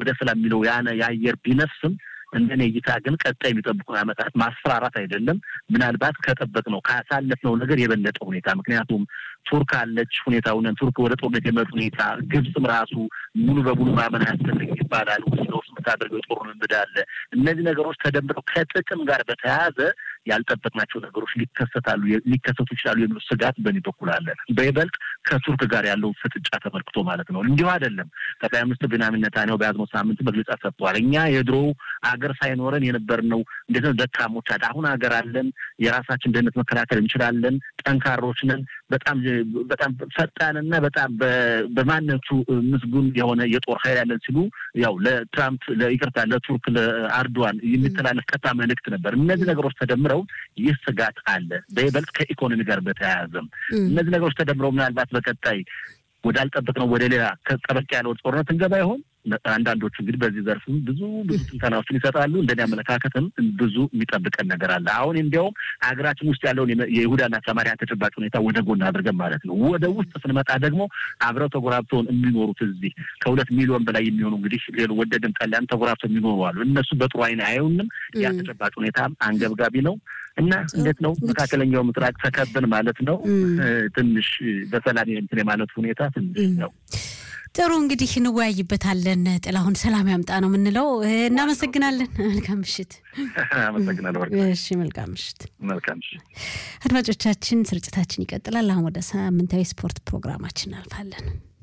ወደ ሰላም የሚለው ያነ የአየር ቢነፍስም እንደኔ እይታ ግን ቀጣይ የሚጠብቁን ዓመታት ማስፈራራት አይደለም። ምናልባት ከጠበቅነው ካሳለፍነው ነገር የበለጠ ሁኔታ ምክንያቱም ቱርክ አለች ሁኔታውን ቱርክ ወደ ጦርነት የመጡ ሁኔታ ግብፅም ራሱ ሙሉ በሙሉ ማመን አያስፈልግ ይባላል። ውስጥ ለውስጥ የምታደርገው የጦር ልምምድ አለ። እነዚህ ነገሮች ተደምረው ከጥቅም ጋር በተያያዘ ያልጠበቅናቸው ነገሮች ሊከሰታሉ ሊከሰቱ ይችላሉ የሚሉ ስጋት በእኔ በኩል አለ። በይበልጥ ከቱርክ ጋር ያለውን ፍጥጫ ተመልክቶ ማለት ነው። እንዲሁ አይደለም። ጠቅላይ ሚኒስትር ቤንያሚን ኔታንያሁ በያዝነው ሳምንት መግለጫ ሰጥተዋል። እኛ የድሮ አገር ሳይኖረን የነበርነው እንዴት ነው ደካሞች አለ። አሁን ሀገር አለን። የራሳችን ደህንነት መከላከል እንችላለን። ጠንካሮች ነን። በጣም በጣም ፈጣንና በጣም በማንነቱ ምስጉን የሆነ የጦር ኃይል ያለን ሲሉ ያው ለትራምፕ ለይቅርታ ለቱርክ ለአርዶዋን የሚተላለፍ ቀጥታ መልእክት ነበር። እነዚህ ነገሮች ተደምረው ይህ ስጋት አለ። በይበልጥ ከኢኮኖሚ ጋር በተያያዘም እነዚህ ነገሮች ተደምረው ምናልባት በቀጣይ ወዳልጠበቅነው ወደ ሌላ ጠበቅ ያለው ጦርነት እንገባ ይሆን? አንዳንዶቹ እንግዲህ በዚህ ዘርፍም ብዙ ብዙ ትንተናዎችን ይሰጣሉ። እንደኔ አመለካከትም ብዙ የሚጠብቀን ነገር አለ። አሁን እንዲያውም ሀገራችን ውስጥ ያለውን የይሁዳና ሰማሪያ ተጨባጭ ሁኔታ ወደ ጎን አድርገን ማለት ነው። ወደ ውስጥ ስንመጣ ደግሞ አብረው ተጎራብተውን የሚኖሩት እዚህ ከሁለት ሚሊዮን በላይ የሚሆኑ እንግዲህ ወደድም ጠላን ተጎራብተው የሚኖሩ አሉ። እነሱ በጥሩ አይን አየውንም። ያ ተጨባጭ ሁኔታ አንገብጋቢ ነው እና እንዴት ነው መካከለኛው ምስራቅ ተከብን ማለት ነው። ትንሽ በሰላም እንትን የማለት ሁኔታ ትንሽ ነው። ጥሩ እንግዲህ እንወያይበታለን። ጥላሁን ሰላም ያምጣ ነው የምንለው። እናመሰግናለን። መልካም ምሽት። አመሰግናለሁ። እሺ፣ መልካም ምሽት። መልካም ምሽት አድማጮቻችን፣ ስርጭታችን ይቀጥላል። አሁን ወደ ሳምንታዊ ስፖርት ፕሮግራማችን እናልፋለን።